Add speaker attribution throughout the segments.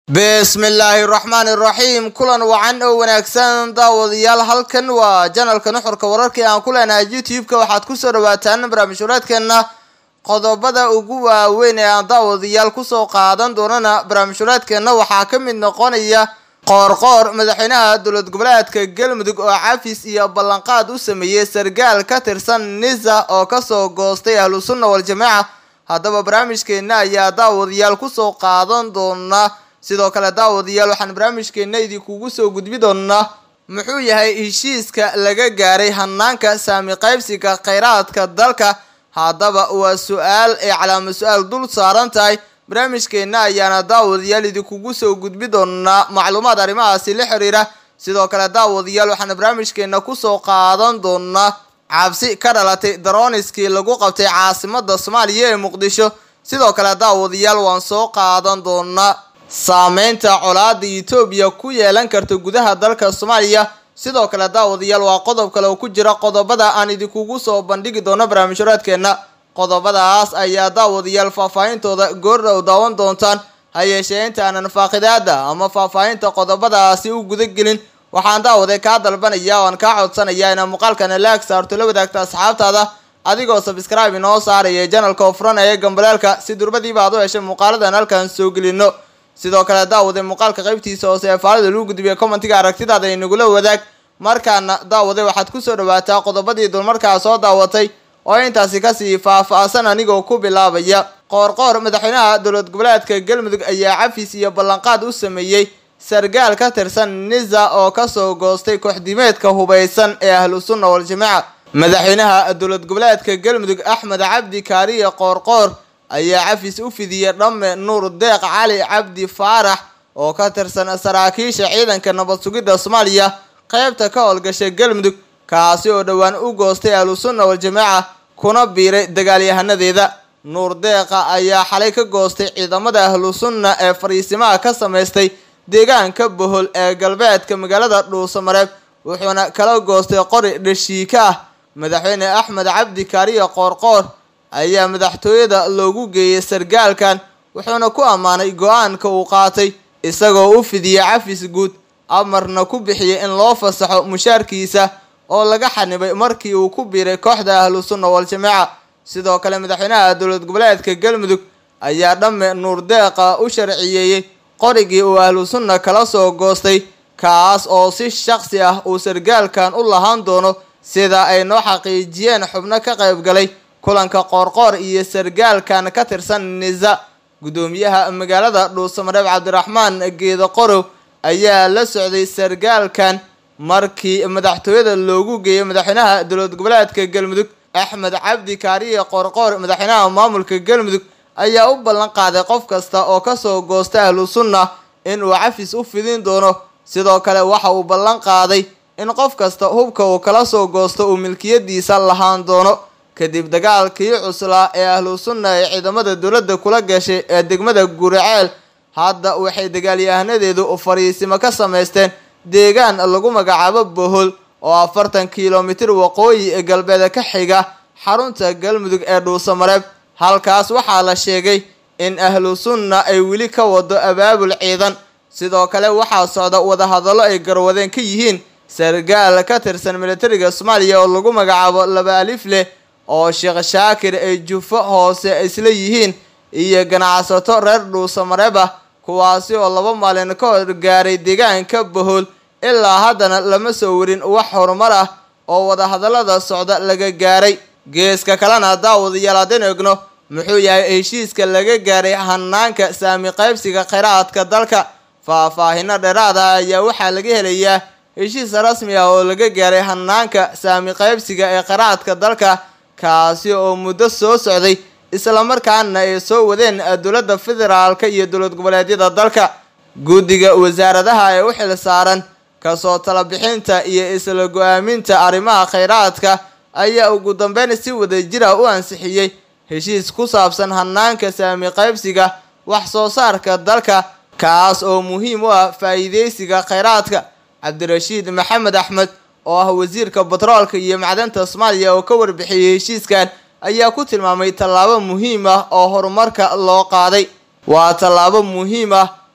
Speaker 1: bismillaahi raxmaani raxiim kulan wacan oo wanaagsan daawadayaal halkan waa janalka nuxurka wararkii aan ku leenahay youtube-ka waxaad kusoo dhawaataan barnaamij waraadkeena qodobada ugu waaweyn ee aan daawadayaal kusoo qaadan doonana barnaamij waraadkeena waxaa ka mid noqonaya qoorqoor madaxweynaha dowlad goboleedka galmudug oo cafis iyo ballanqaad u sameeyey sargaal ka tirsan nisa oo kasoo goostay ahlu sunna wal-jamaaca haddaba barnaamijkeena ayaa daawadayaal kusoo qaadan doona sidoo kale daawadayaal waxaan barnaamijkeena idinkugu soo gudbi doonaa muxuu yahay heshiiska laga gaaray hanaanka saami qaybsiga kheyraadka dalka haddaba waa su-aal ay calaama su-aal dul saaran tahay barnaamijkeena ayaana daawadayaal idinkugu soo gudbi doonaa macluumaad arrimahaasi la xiriira sidoo kale daawadayaal waxaan barnaamijkeena kusoo qaadan doonaa cabsi ka dhalatay daroniskii lagu qabtay caasimada soomaaliya ee muqdisho sidoo kale daawadayaal waan soo qaadan doonaa saameynta colaada etoobiya ku yeelan karta gudaha dalka soomaaliya sidoo kale daawadayaal waa qodob kale oo ku jira qodobada aan idinkugu soo bandhigi doono barnaamij waraadkeena qodobadaas ayaa daawadayaal faahfaahintooda goordhow daawan doontaan ha yeeshee intaanan faaqidaada ama faahfaahinta qodobadaasi u gudagelin waxaan daawade kaa dalbanaya oan kaa codsanayaa inaad muuqaalkana laag saarto la wadaagta asxaabtaada adigoo sabscribe inoo saaraya janalka oo furanaya gambaleelka si durbadiiba aad u heshay muuqaaladan halkan soo gelino sidoo kale daawade muuqaalka qaybtiisa hoose ee faalida lagu gudbiya commentiga aragtidaada inagula wadaag markaana daawade waxaad kusoo dhawaataa qodobadii dulmarkaa soo daawatay oo intaasi kasii faah-faasan anigoo ku bilaabaya qoorqoor madaxweynaha dowlad goboleedka galmudug ayaa cafis iyo ballanqaad u sameeyey sargaal ka tirsan nisa oo kasoo goostay kooxdimeedka hubaysan ee ahlu sunna wal-jamaaca madaxweynaha dowlad goboleedka galmudug axmed cabdi kaariye qoorqoor ayaa cafis u fidiyey dhamme nuur deeq cali cabdi faarax oo ka tirsan saraakiisha ciidanka nabad sugidda soomaaliya qeybta ka howlgasha galmudug kaasi oo dhowaan u goostay ahlu sunna wal-jamaaca kuna biiray dagaalyahanadeeda nuur deeqa ayaa xalay ka goostay ciidamada ahlu sunna ee fariisimaha ka samaystay deegaanka bohol ee galbeedka magaalada dhuusamareeb wuxuuna kala goostay qori dhashiika ah madaxweyne axmed cabdi kaariye qoorqoor ayaa madaxtooyada loogu geeyay sargaalkan wuxuuna ku ammaanay go-aanka uu qaatay isagoo u fidiyey cafis guud amarna ku bixiyay in loo fasaxo mushaarkiisa oo laga xanibay markii uu ku biiray kooxda ahlu sunna wal-jamaaca sidoo kale madaxweynaha dowlad goboleedka galmudug ayaa dhamme nuur deeqa u sharciyeeyey qorigii uu ahlu sunna kala soo goostay kaas oo si shaqsi ah uu sargaalkan u lahaan doono sida ay noo xaqiijiyeen xubno ka qayb galay kulanka qoorqoor iyo sargaalkan ka tirsan nisa guddoomiyaha magaalada dhuusamareeb cabdiraxmaan geedo qorow ayaa la socday sargaalkan markii madaxtooyada loogu geeyay madaxweynaha dowlad goboleedka galmudug axmed cabdi kaariye qoorqoor madaxweynaha maamulka galmudug ayaa u ballan qaaday qof kasta oo kasoo goosta ahlu sunna inuu cafis u fidin doono sidoo kale waxa uu ballan qaaday in qof kasta hubka uu kala soo goosto uu milkiyadiisa lahaan doono kadib dagaalkii cuslaa ee ahlu sunna ee ciidamada dowladda kula gashay ee degmada guriceel hadda waxay dagaalyahanadeedu fariisimo ka samaysteen deegaan lagu magacaabo bohol oo afartan kilomitir waqooyi galbeed ka xiga xarunta galmudug ee dhuusamareeb halkaas waxaa la sheegay in ahlu sunna ay weli ka wado abaabul ciidan sidoo kale waxaa socda wadahadallo ay garwadeen ka yihiin sargaal ka tirsan militariga soomaaliya oo lagu magacaabo laba alif leh oo sheekh shaakir ay jufo hoose isla yihiin iyo ganacsato reer dhuusamareeb ah kuwaasi oo laba maalin ka hor gaaray deegaanka bohol ilaa haddana lama soo warin wax horumar ah oo wadahadallada socda laga gaaray geeska kalena daawadayaal haddaynu egno muxuu yahay heshiiska laga gaaray hanaanka saami qaybsiga kheyraadka dalka faahfaahino dheeraada ayaa waxaa laga helayaa heshiis rasmi ah oo laga gaaray hanaanka saami qaybsiga ee kheyraadka dalka kaasi oo muddo soo socday islamarkaana ay soo wadeen dowladda federaalka iyo dowlad goboleedyada dalka guddiga wasaaradaha ee u xil saaran kasoo talabixinta iyo isla go-aaminta arrimaha kheyraadka ayaa ugu dambeyn si wadajira u ansixiyey heshiis ku saabsan hanaanka saami qaybsiga wax soo saarka dalka kaas oo muhiim u ah faa-iideysiga kheyraadka cabdirashiid maxamed axmed oo ah wasiirka batroolka iyo macdanta soomaaliya oo ka warbixiyey heshiiskan ayaa ku tilmaamay tallaabo muhiim ah oo horumarka loo qaaday waa tallaabo muhiim ah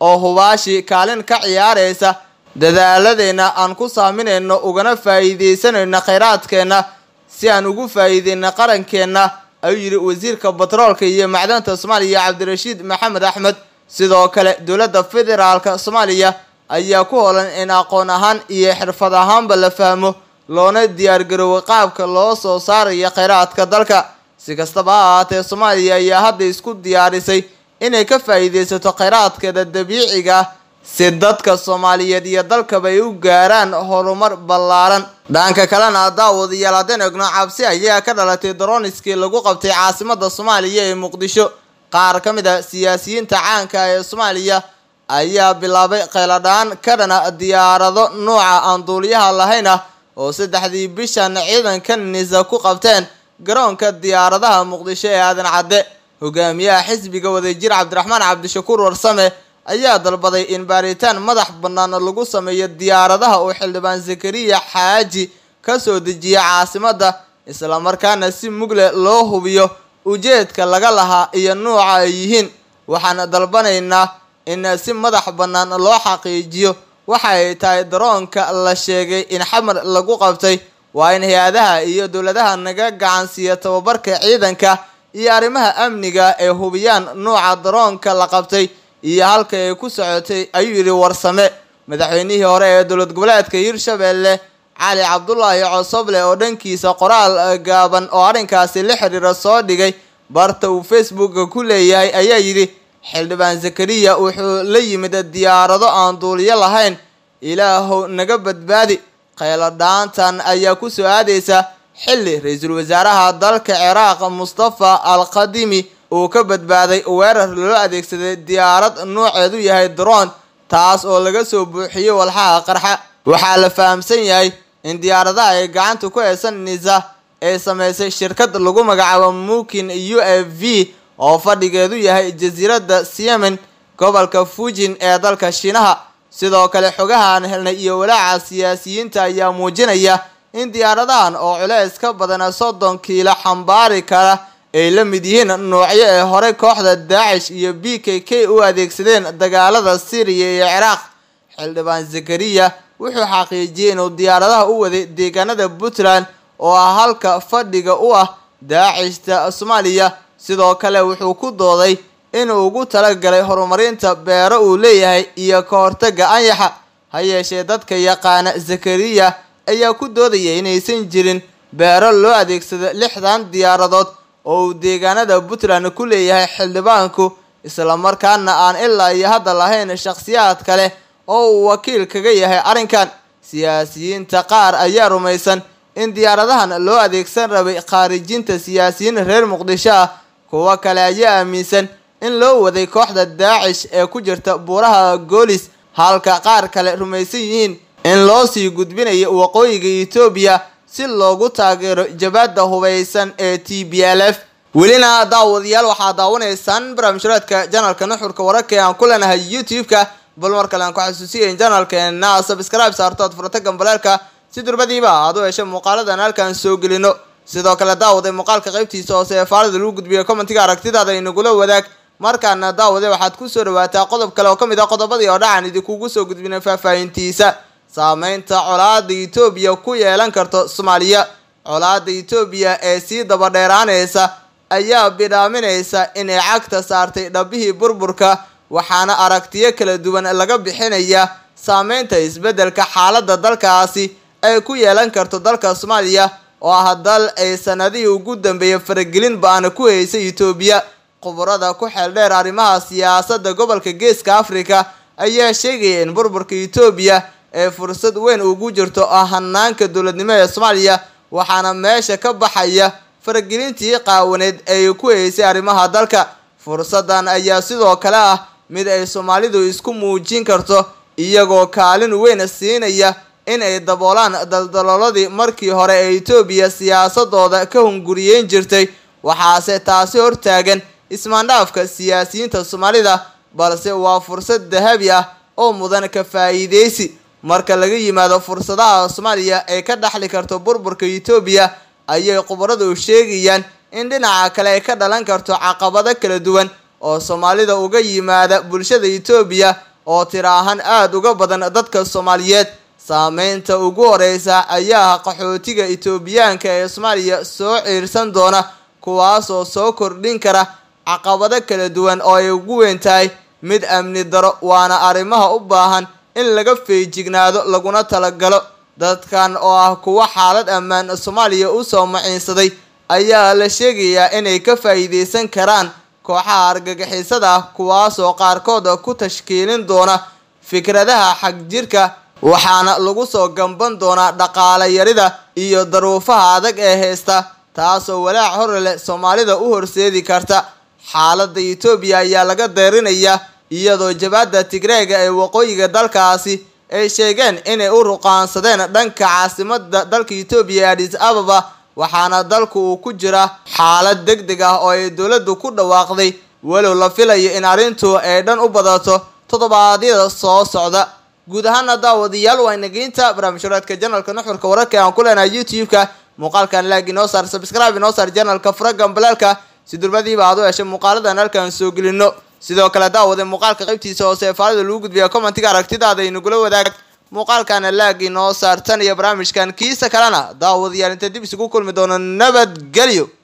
Speaker 1: oo hubaashi kaalin ka ciyaaraysa dadaaladeenna aan ku saaminayno ugana faa'iidaysanayno khayraadkeenna si aan ugu faa'iideyno qarankeenna ayuu yidhi wasiirka batroolka iyo macdanta soomaaliya cabdirashiid maxamed axmed sidoo kale dowladda federaalka soomaaliya ayaa ku holan in aqoon ahaan iyo xirfad ahaanba la fahmo loona diyaargaroowo qaabka loo soo saarayo khayraadka dalka si kastaba ha ahaatee soomaaliya ayaa hadda isku diyaarisay inay ka faa'iidaysato khayraadkeeda dabiiciga ah si dadka soomaaliyeed iyo dalkaba ay u gaaraan horumar ballaaran dhanka kalena daawadayaal haddeen egno cabsi ayaa ka dhalatay daroniskii lagu qabtay caasimada soomaaliya ee muqdisho qaar ka mid a siyaasiyiinta caanka ee soomaaliya ayaa bilaabay kheyladhaan ka dhana diyaarado nuuca aan duuliyaha lahayn ah oo saddexdii bishan ciidanka nisa ku qabteen garoonka diyaaradaha muqdisho ee aadan cadde hogaamiyaha xisbiga wadajir cabdiraxmaan cabdishakuur warsame ayaa dalbaday in baaritaan madax bannaan lagu sameeyo diyaaradaha uu xildhibaan zakariya xaaji ka soo dejiya caasimadda islamarkaana si mugle loo hubiyo ujeedka laga lahaa iyo nuuca ay yihiin waxaan dalbanaynaa in si madax bannaan loo xaqiijiyo waxa ay tahay daroonka la sheegay in xamar lagu qabtay waa in hay-adaha iyo dowladaha naga gacansiiya tababarka ciidanka iyo arrimaha amniga ee hubiyaan nuuca daroonka la qabtay iyo halka ay ku socotay ayuu yidhi warsame madaxweynihii hore ee dowlad goboleedka hirshabelle cali cabdulaahi cosoble oo dhankiisa qoraal gaaban oo arrinkaasi la xiriira soo dhigay barta uu facebooka ku leeyahay ayaa yidhi xildhibaan zakariya wuxuu la yimid diyaarado aan duuliyo lahayn ilaahow naga badbaadi kheyladhaantan ayaa ku soo aadaysa xilli ra-iisul wasaaraha dalka ciraaq mustafa al qadimi uu ka badbaaday weerar loo adeegsaday diyaarad nuuceedu yahay daroon taas oo laga soo buuxiyey walxaha qarxa waxaa la fahamsan yahay in diyaaradaha ay gacanta ku haysan nisa ay sameysay shirkad lagu magacaabo mukin u f v oo fadhigeedu yahay jasiiradda siemen gobolka fujin ee dalka shiinaha sidoo kale xogaha aan helnay iyo walaaca siyaasiyiinta ayaa muujinaya in diyaaradahan oo culeys ka badan soddon kiilo xambaari kara ay la mid yihiin noocyo ee horey kooxda daacish iyo b k k u adeegsadeen dagaalada syriya iyo ciraaq xildhibaan zakariya wuxuu xaqiijiyey inuu diyaaradaha u waday deegaanada puntland oo ah halka fadhiga u ah daacishta soomaaliya sidoo kale wuxuu ku dooday inuu ugu talagalay horumarinta beero uu leeyahay iyo ka hortaga anyaxa ha yeeshee dadka yaqaana zakariya ayaa ku doodaya inaysan jirin beero loo adeegsado lixdan diyaaradood oo uu deegaanada puntland ku leeyahay xildhibaanku islamarkaana aan ilaa iyo hadda lahayn shakhsiyaad kale oo uu wakiil kaga yahay arrinkan siyaasiyiinta qaar ayaa rumaysan in diyaaradahan loo adeegsan rabay khaarijinta siyaasiyiin reer muqdisho ah kuwo kale ayaa aaminsan in loo waday kooxda daacish ee ku jirta buuraha goolis halka qaar kale rumaysan yihiin in loo sii gudbinayo waqooyiga etoobiya si loogu taageero jabaadda hubaysan ee t b l f welina daawadayaal waxaa daawanaysaan barnaamijhuraadka janalka nuxurka wararka ee aan ku leenahay youtube-ka bal mar kale aan ku xasuusiyayn janalkeena sabscribe saarto ad furata gambaleelka si durbadiiba aad u hesho muuqaaladan halkaan soo gelino sidoo kale daawaday muuqaalka qaybtiisa hoose ee faalida lagu gudbiyo commentiga aragtidaada inagula wadaag markaana daawade waxaad kusoo dhawaataa qodob kale oo ka mid ah qodobadii oo dhacan idinkugu soo gudbinay faahfaahintiisa saameynta colaada etoobiya ku yeelan karto soomaaliya colaada etoobiya ee sii dabadheeraanaysa ayaa bidhaaminaysa inay cagta saartay dhabihii burburka waxaana aragtiyo kala duwan laga bixinaya saameynta isbeddelka xaaladda dalkaasi ay ku yeelan karto dalka soomaaliya oo ah dal ay sanadihii ugu dambeeyay faragelin ba-ana ku haysay etoobiya khubarada ku xeel dheer arrimaha siyaasadda gobolka geeska africa ayaa sheegaya in burburka etoobiya ee fursad weyn ugu jirto oo hanaanka dowladnimo ee soomaaliya waxaana meesha ka baxaya faragelintii qaawaneed ay ku haysay arrimaha dalka fursadan ayaa sidoo kale ah mid ay soomaalidu isku muujin karto iyagoo kaalin weyn siinaya in ay daboolaan daldalooladii markii hore ee etoobiya siyaasadooda ka hunguriyeyn jirtay waxaase taasi hortaagan ismaandhaafka siyaasiyiinta soomaalida balse waa fursad dahabi ah oo mudan ka faa'iideysi marka laga yimaado fursadaha soomaaliya ay ka dhaxli karto burburka etoobiya ayay khubaradu sheegayaan in dhinaca kale ay ka dhalan karto caqabado kala duwan oo soomaalida uga yimaada bulshada etoobiya oo tira ahaan aada uga badan dadka soomaaliyeed saameynta ugu horeysa ayaa qaxootiga etoobiyaanka ee soomaaliya soo ciirsan doona kuwaasoo soo kordhin kara caqabado kala duwan oo ay ugu weyn tahay mid amni daro waana arrimaha u baahan in laga feejignaado laguna talagalo dadkan oo ah kuwo xaalad ammaan soomaaliya usoo maciinsaday ayaa la sheegayaa inay ka faa'iideysan karaan kooxaha argagixisada ah kuwaasoo qaarkood ku tashkiilin doona fikradaha xagjirka waxaana lagu soo gamban doonaa dhaqaale yarida iyo daruufaha adag ee haysta taasoo walaac hor leh soomaalida u horseedi karta xaaladda etoobiya ayaa laga deerinayaa iyadoo jabaadda tigreega ee waqooyiga dalkaasi ay sheegeen inay u ruqaansadeen dhanka caasimada dalka etoobiya ee adis ababa waxaana dalku uu ku jira xaalad deg deg ah oo ay dowladdu ku dhawaaqday walow la filayo in arrintu ay dhan u badato toddobaadyada soo socda guud ahaana daawadayaal waa inageynta barnaamijhuraadka janalka nuxurka wararka aan ku leenahay youtube-ka muuqaalkan laag inoo saar sabscribe inoo saar janalka furagan balaalka si durbadiiba aad u heshay muuqaaladan halkaan soo gelino sidoo kale daawade muuqaalka qaybtiisa hoose ee faalida lagu gudbiya commentiga aragtidaada inagula wadaag muuqaalkana laag inoo saartan iyo barnaamijkan kiisa kalena daawadayaal inta dib isugu kulmi doono nabadgelyo